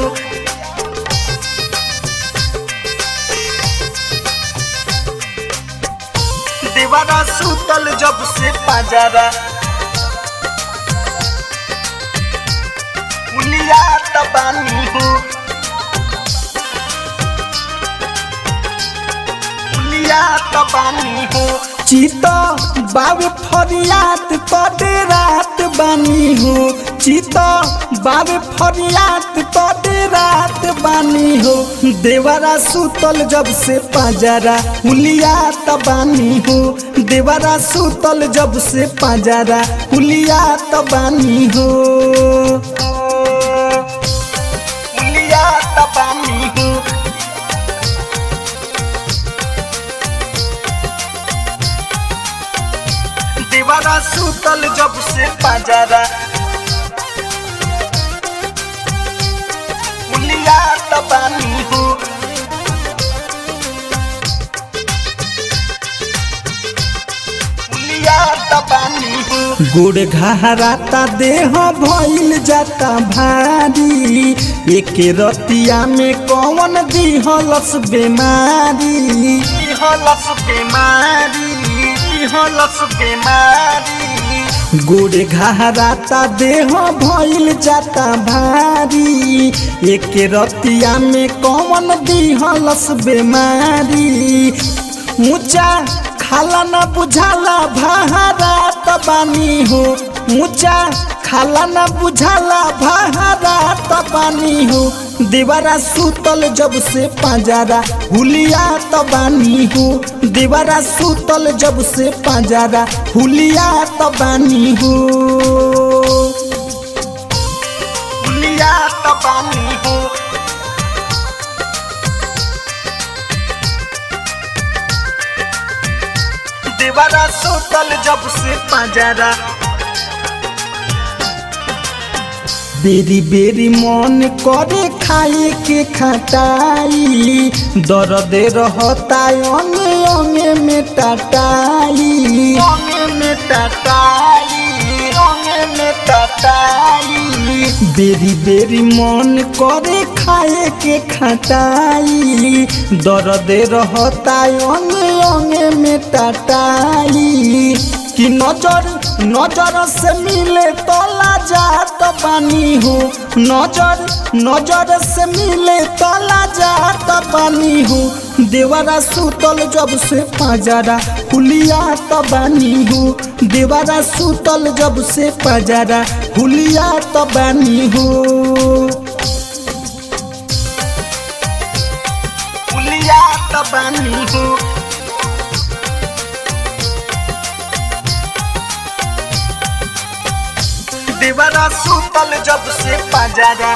देवारा सुतल जब से पाजारा उलिया तबानी हो उलिया तबानी हो चीता बाबे फरियात तोडे रात बानी हो चीता बाबे फरियात तोडे रात बानी हो देवरा सुतल जब से पाजारा हुलिया तबानी हो देवरा सुतल जब से पाजारा हुलिया तबानी हो उलिया तबानी हो देवारा सुतल जब से पाजारा उलिया तबानी हो उलिया तबानी हो गोड़ घहराता देह भइल जाता भारी एक रतिया में कौन दिहलस बेमारी हलस बीमारी हलस बीमारी गोड़ घहराता देह भइल जाता भारी एक रतिया में कौन दिहलस बेमारी ऊंचा खाला न बुझाला भारा तबानी हो ऊंचा खाला न बुझाला भारा तबानी हो दीवारा सुतल जब से पाजारा हुलिया तबानी हो दीवारा सुतल जब से पाजारा हुलिया तबानी हो उलिया तबानी हो देवारा सुतल जब से पाजारा बेरी बेरी मन करे खाए के खटाई दर्द रहता अंगे अंगे में टटाई रंग में टटाई रंग में टटाई बेरी बेरी मन करे खाए के खटाई दर्द रहता अंगे अंगे में टटाई कि नजर नजर से मिले तो लाजात बानी हो नजर नजर से मिले तो लाजात बानी हो देवरा सुतल जब से पाजारा हुलिया तबानी हो देवरा सुतल जब से पाजारा हुलिया तबानी हो उलिया तबानी हो देवारा सुतल जब से पाजारा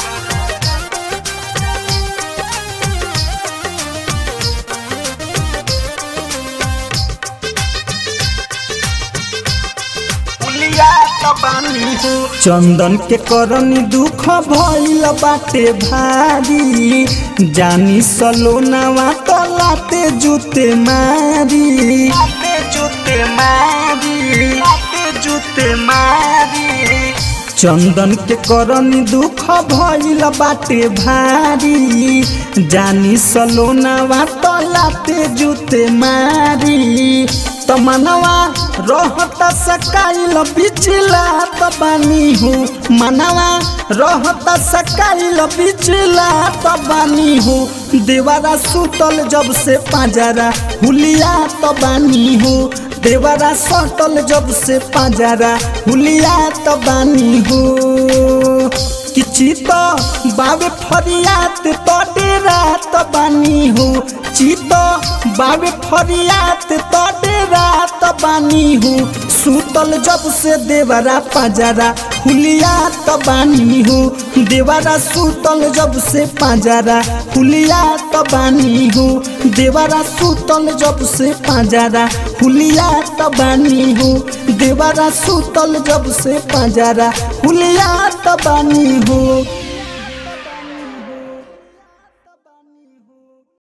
उलिया तबानी हो चंदन के करनी दुख भइल बाटे भारी जानी सलोनावा तो लाते जूते मारी लाते जूते मारी लाते जूते मारी चंदन के करनी दुख भइल बाटे भारी जानी सलोनावा तो लाते जूते मारी तमनवा रहता सकाइल बिचला तबानी हो मनवा रहता सकाइल बिचला तबानी हो देवारा सुतल जब से पाजारा हुलिया तबानी हो देवारा सटल जब से पाजारा हुलिया तबानी हो किची तो बाबे फरियात तोडे रात बानी हो चितो बाबे फरियात तोडे रात बानी हो सुतल जब से देवरा पाजारा हुलिया तबानी हो देवरा सुतल जब से पाजारा हुलिया तबानी हो देवरा सुतल जब से पाजारा हुलिया तबानी हो देवरा सुतल जब से पाजारा हुलिया तबानी हो